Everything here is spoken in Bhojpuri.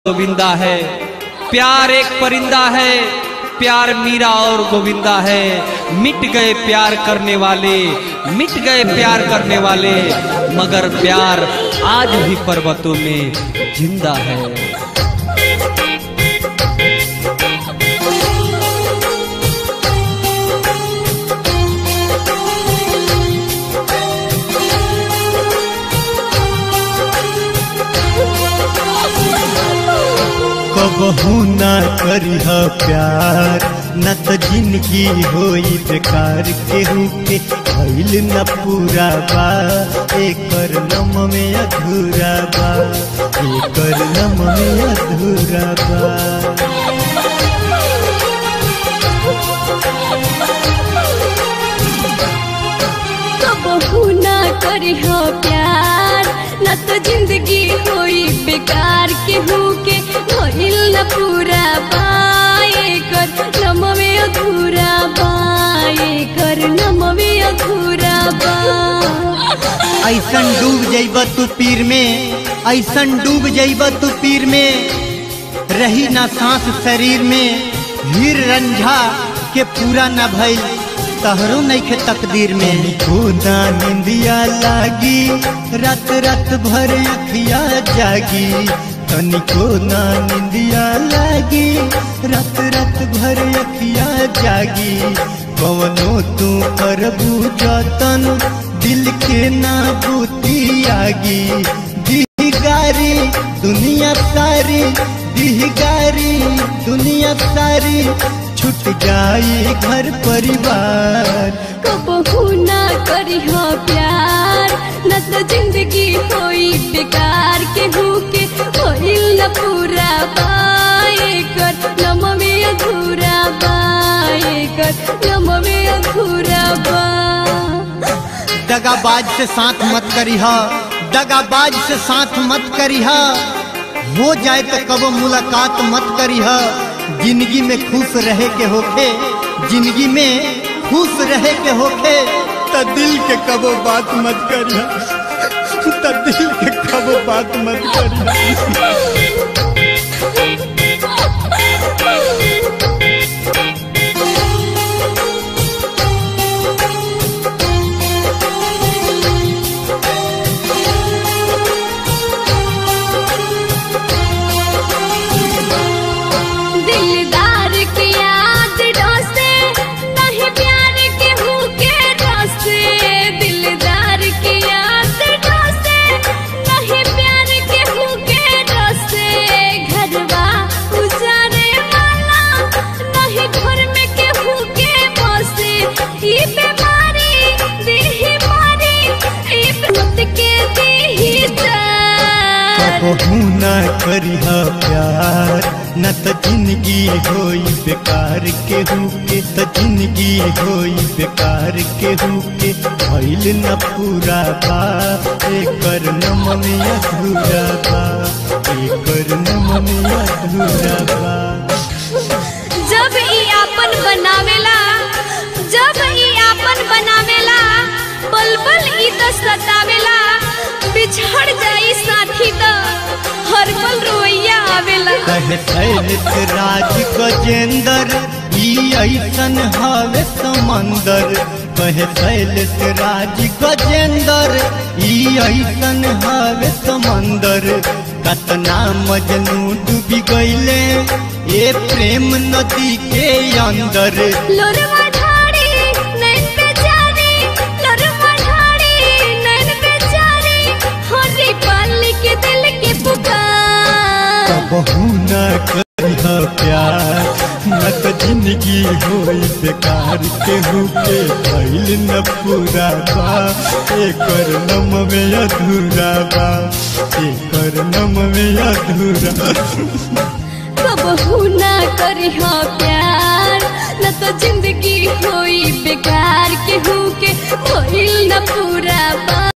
गोविंदा है प्यार एक परिंदा है प्यार मीरा और गोविंदा है मिट गए प्यार करने वाले मिट गए प्यार करने वाले मगर प्यार आज भी पर्वतों में जिंदा है कबहू ना करिह प्यार न त जिंदगी होई बेकार केहू के भइल न पूरा बा एकर नम में अधूरा बा एकर नम में अधूरा बा कबहू ना करिह प्यार न तो जिंदगी होई बेकार केहू के भइल न पूरा बाए कर नमवे अधूरा बाए कर नमवे अधूरा बा ऐसन डूब जइब तू पीर में ऐसन डूब जइब तू पीर में रही ना सांस शरीर में हीर रंझा के पूरा न भइल तहरो नइखे तकदीर में खुदा निंदिया लागी रात रात भर अखिया जागी तनिको ना निंदिया लागी रात रात भर अखिया जागी कवनो तू करबू जतन दिल के ना बूती आगी दिहगारी दुनिया सारी दिहगारी दुनिया सारी छूट जाई घर परिवार कबहू ना करिह प्यार न तो जिंदगी होई बेकार केहू के भइल न पूरा बाए कर नमवे अधूरा बाए कर नमवे अधूरा बा दगाबाज से साथ मत करिह दगाबाज से साथ मत करिह हो जाए तो कबो मुलाकात मत करिह जिंदगी में खुश रहे के होखे जिंदगी में खुश रहे के होखे त दिल के कबो बात मत करिह त दिल के कबो बात मत करिह दिलदार के याद डोसे नहीं प्यार के हूँ के डोसे दिलदार के याद डोसे नहीं प्यार के हूँ के डोसे घरवा उजारे वाला नहीं घर में के हूँ के बसे ई बीमारी देही मारी ई मत के देही दर्द कबहू ना करिह प्यार न त जिंदगी होई बेकार केहू के त जिंदगी होई बेकार केहू के भइल न पूरा बा एकर नम में अधूरा बा एकर नम में अधूरा बा जब ई आपन बनावेला जब ई आपन बनावेला बलबल ई त सतावेला बिछड़ जाई साथी त हर पल रोइया आवेला कहे शैलित राज गजेंद्र ई ऐसन हवे समंदर कहे शैलित राज गजेंद्र ई ऐसन हवे समंदर कतना मजनू डूबी गईले ए प्रेम नदी के अंदर लोरवा ढाड़ी नैन बेचारी लोरवा ढाड़ी नैन बेचारी होरी पाली के दिल के पुकार कबहू न करिह प्यार न त जिंदगी होई बेकार केहू के भइल न पूरा बा एकर नम में अधूरा बा एकर नम में अधूरा कबहू ना करिह प्यार न तो जिंदगी होई बेकार केहू के भइल न पूरा बा